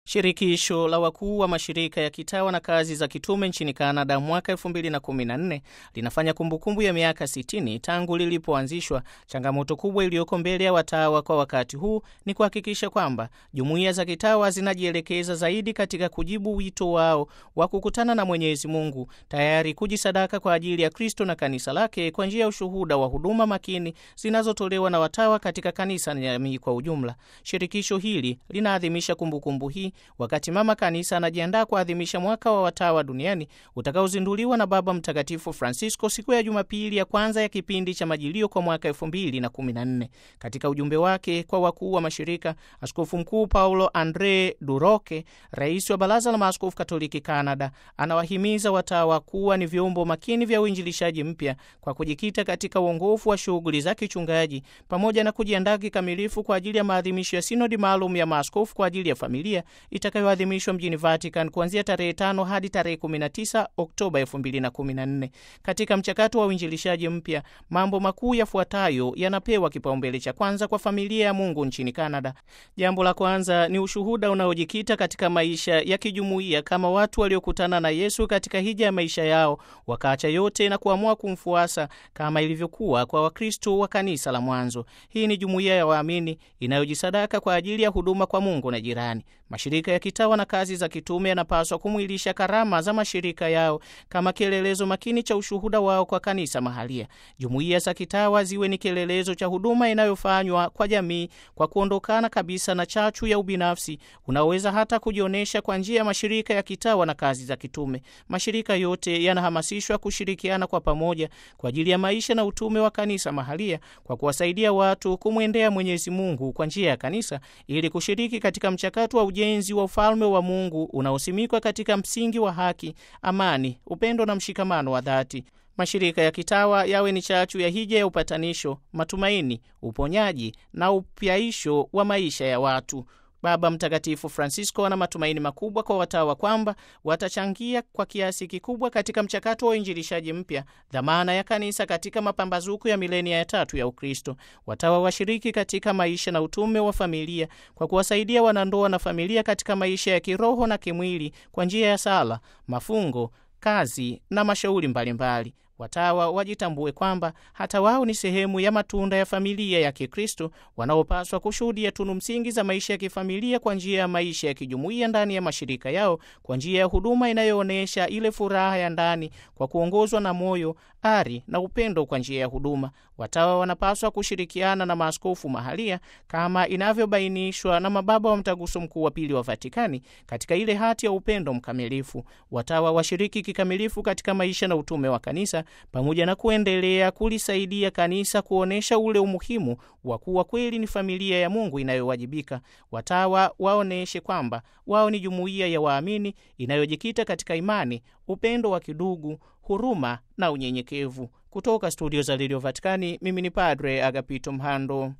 Shirikisho la wakuu wa mashirika ya kitawa na kazi za kitume nchini Kanada mwaka 2014 linafanya kumbukumbu ya miaka 60 tangu lilipoanzishwa. Changamoto kubwa iliyoko mbele ya watawa kwa wakati huu ni kuhakikisha kwamba jumuiya za kitawa zinajielekeza zaidi katika kujibu wito wao wa kukutana na Mwenyezi Mungu, tayari kujisadaka kwa ajili ya Kristo na kanisa lake kwa njia ya ushuhuda wa huduma makini zinazotolewa na watawa katika kanisa na jamii kwa ujumla. Shirikisho hili linaadhimisha kumbukumbu hii wakati mama kanisa anajiandaa kuadhimisha mwaka wa watawa duniani utakaozinduliwa na Baba Mtakatifu Francisco siku ya Jumapili ya kwanza ya kipindi cha majilio kwa mwaka elfu mbili na kumi na nne. Katika ujumbe wake kwa wakuu wa mashirika, Askofu Mkuu Paulo Andre Duroke, rais wa Baraza la Maaskofu Katoliki Canada, anawahimiza watawa kuwa ni vyombo makini vya uinjilishaji mpya kwa kujikita katika uongofu wa shughuli za kichungaji pamoja na kujiandaa kikamilifu kwa ajili ya maadhimisho ya sinodi maalum ya maaskofu kwa ajili ya familia itakayoadhimishwa mjini Vatican kuanzia tarehe tano hadi tarehe 19 Oktoba 2014. Katika mchakato wa uinjilishaji mpya, mambo makuu yafuatayo yanapewa kipaumbele cha kwanza kwa familia ya Mungu nchini Canada. Jambo la kwanza ni ushuhuda unaojikita katika maisha ya kijumuiya kama watu waliokutana na Yesu katika hija ya maisha yao, wakaacha yote na kuamua kumfuasa kama ilivyokuwa kwa Wakristo wa kanisa la mwanzo. Hii ni jumuiya ya waamini inayojisadaka kwa ajili ya huduma kwa Mungu na jirani. Mashirika ya kitawa na kazi za kitume yanapaswa kumwilisha karama za mashirika yao kama kielelezo makini cha ushuhuda wao kwa kanisa mahalia. Jumuiya za kitawa ziwe ni kielelezo cha huduma inayofanywa kwa jamii kwa kuondokana kabisa na chachu ya ubinafsi unaoweza hata kujionyesha kwa njia ya mashirika ya kitawa na kazi za kitume. Mashirika yote yanahamasishwa kushirikiana kwa pamoja kwa ajili ya maisha na utume wa kanisa mahalia kwa kuwasaidia watu kumwendea Mwenyezi Mungu kwa njia ya kanisa ili kushiriki katika mchakato wa ujenzi wa ufalme wa Mungu unaosimikwa katika msingi wa haki, amani, upendo na mshikamano wa dhati. Mashirika ya kitawa yawe ni chachu ya hija ya upatanisho, matumaini, uponyaji na upyaisho wa maisha ya watu. Baba Mtakatifu Francisco ana matumaini makubwa kwa watawa kwamba watachangia kwa kiasi kikubwa katika mchakato wa uinjilishaji mpya, dhamana ya kanisa katika mapambazuko ya milenia ya tatu ya Ukristo. Watawa washiriki katika maisha na utume wa familia kwa kuwasaidia wanandoa na familia katika maisha ya kiroho na kimwili kwa njia ya sala, mafungo, kazi na mashauri mbalimbali. Watawa wajitambue kwamba hata wao ni sehemu ya matunda ya familia ya Kikristo wanaopaswa kushuhudia tunu msingi za maisha ya kifamilia kwa njia ya maisha ya kijumuiya ndani ya mashirika yao, kwa njia ya huduma inayoonyesha ile furaha ya ndani kwa kuongozwa na moyo, ari na upendo kwa njia ya huduma. Watawa wanapaswa kushirikiana na maaskofu mahalia kama inavyobainishwa na mababa wa Mtaguso Mkuu wa Pili wa Vatikani katika ile hati ya upendo mkamilifu. Watawa washiriki kikamilifu katika maisha na utume wa kanisa pamoja na kuendelea kulisaidia kanisa kuonyesha ule umuhimu wa kuwa kweli ni familia ya Mungu inayowajibika. Watawa waoneshe kwamba wao ni jumuiya ya waamini inayojikita katika imani, upendo wa kidugu, huruma na unyenyekevu. Kutoka studio za redio Vatikani, mimi ni Padre Agapito Mhando.